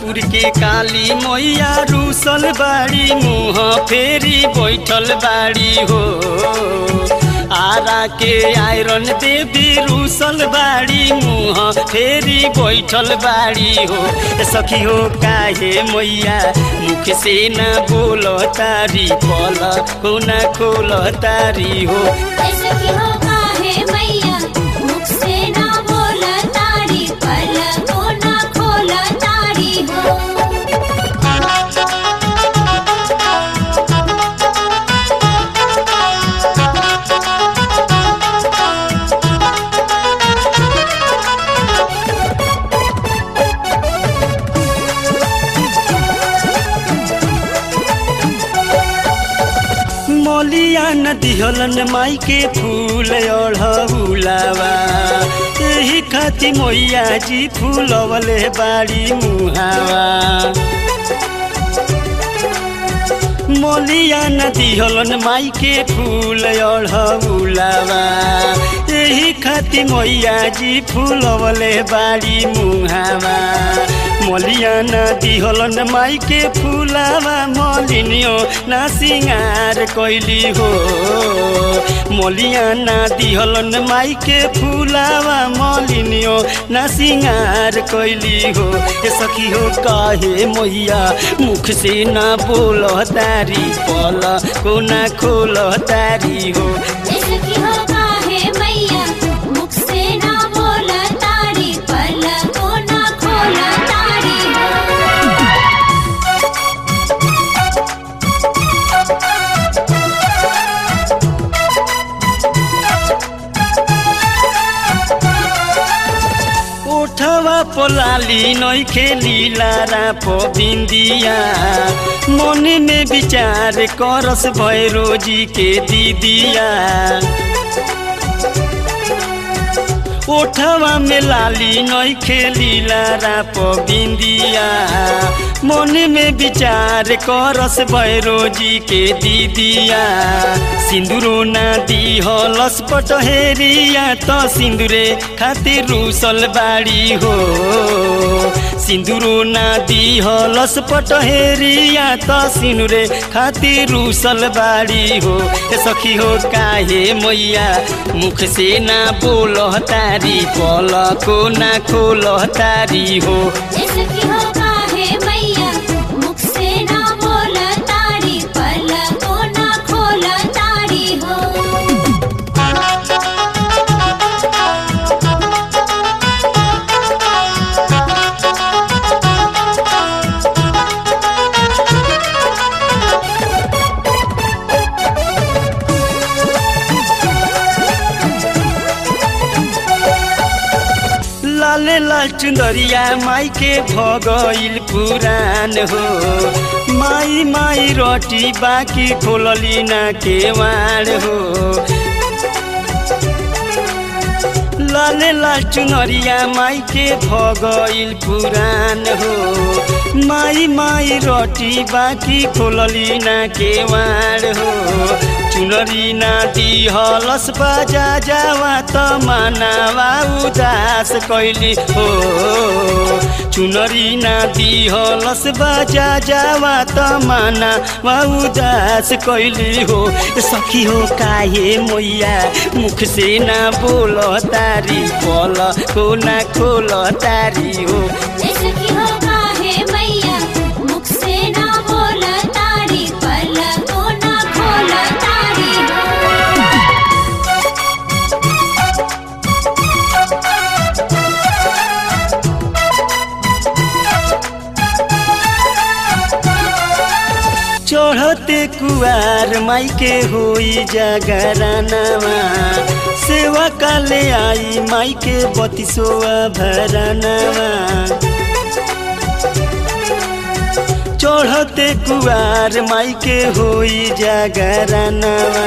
राउर के काली मैया रूसल बाड़ी मुँह फेरी बैठल बाड़ी हो आरा के आयरन देवी रूसल बाड़ी मुँह फेरी बैठल बाड़ी हो ए सखी हो काहे मैया मुख से न बोल तारी पल को न खोल तारी हो ऐसे की हो काहे मैया मुख से ना बोला तारी पल को ना खोला तारी हो मलिया न दिहलन माई के फूल अढ़ौलावा एही खाती मैया जी फूलवले बाड़ी मुहावा मलिया न दिहलन माई के फूल अढ़ौलावा एही खाती मैया जी फूलवले बाड़ी मुहावा मलिया न दिहलन माई के फूलावा मलिनियो ना सिंगार कैली हो मलिया ना दिहलन माई के फूलावा मलिनियो ना सिंगार कैली हो ए सखी हो काहे मैया मुख से ना बोल तारी पल को ना खोल तारी हो ऐसे की हो काहे मैया मुख से ना बोला तारी पल को ना खोला तारी हो ओठवा पोलाली नई खेली लारा बिंदिया मन में विचार करस भैरो जी के दीदिया ओठवा में लाली नई खेली लारा बिंदिया मन में विचार करस भैरो जी के दीदिया सिंदूरो ना दी हलस पटहेरिया त सिंदूरे खातिर रूसल बाड़ी हो सिंदूरो ना दी हलस पटहेरिया त सिंदूरे खातिर रूसल बाड़ी हो ए सखी हो काहे मैया मुख से ना बोल तारी पल को ना खोल तारी हो ऐसे की हो काहे मैया मुख से ना बोला तारी पल को ना खोला तारी हो लाले लाल चुंदरिया माई के भगइल पुरान हो माई माई रोटी बाकी खोलली ना केवाड़ हो लाले लाल चुनरिया माई के भगइल पुरान हो माई माई रोटी बाकी खोलली ना केवाड़ हो चुनरी ना दी हलस बाजा जावा त मानावा उदास कैली हो चुनरी ना दी हलस बाजा जावा त मानावा उदास कैली हो सखी हो काहे मैया मुख से ना बोल तारी बोल को ना खोल तारी हो ऐसे की हो काहे मैया मुख से ना बोला तारी पल को ना खोला तारी हो चढ़ते कुआर माई के होई जागरानावा सेवा काले आई माई के बतिसोआ भरानावा चढ़ते कुआर माई के होई जागरानावा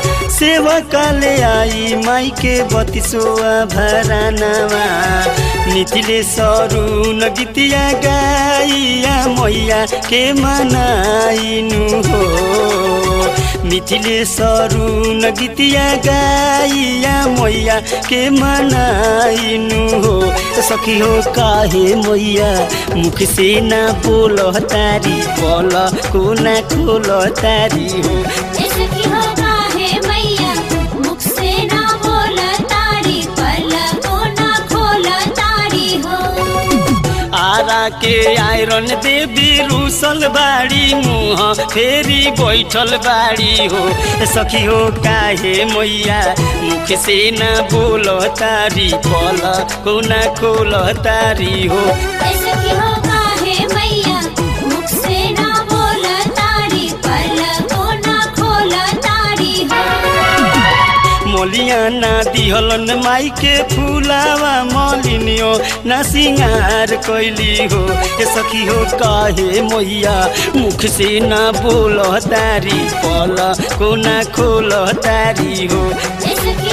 सेवा काले आई माई के बतिसोआ भरानावा मिथिले सरुन गीतिया गाइया मैया के मनाइनु हो मिथिले सरुन गीतिया गाइया मैया के मनाइनु हो सखी हो काहे मैया मुख से ना बोल तारी बोल को ना खोल तारी हो ऐसे की हो काहे मैया मुख से ना बोल तारी पलको ना खोल तारी हो आरा के आयरन देवी रूसल बाड़ी मुह फेरी बैठल बाड़ी हो सखी हो काहे मैया मुख से ना बोल तारी पल को ना खोल तारी हो ऐसे की हो काहे मैया मुख से ना बोल तारी पलको ना खोल तारी हो मोलिया ना दिहलन माई के फूलावा मलिनियो ना सिंगार कैली हो ए सखी हो काहे मैया मुख से ना बोल तारी पल को ना खोल तारी हो ऐसे की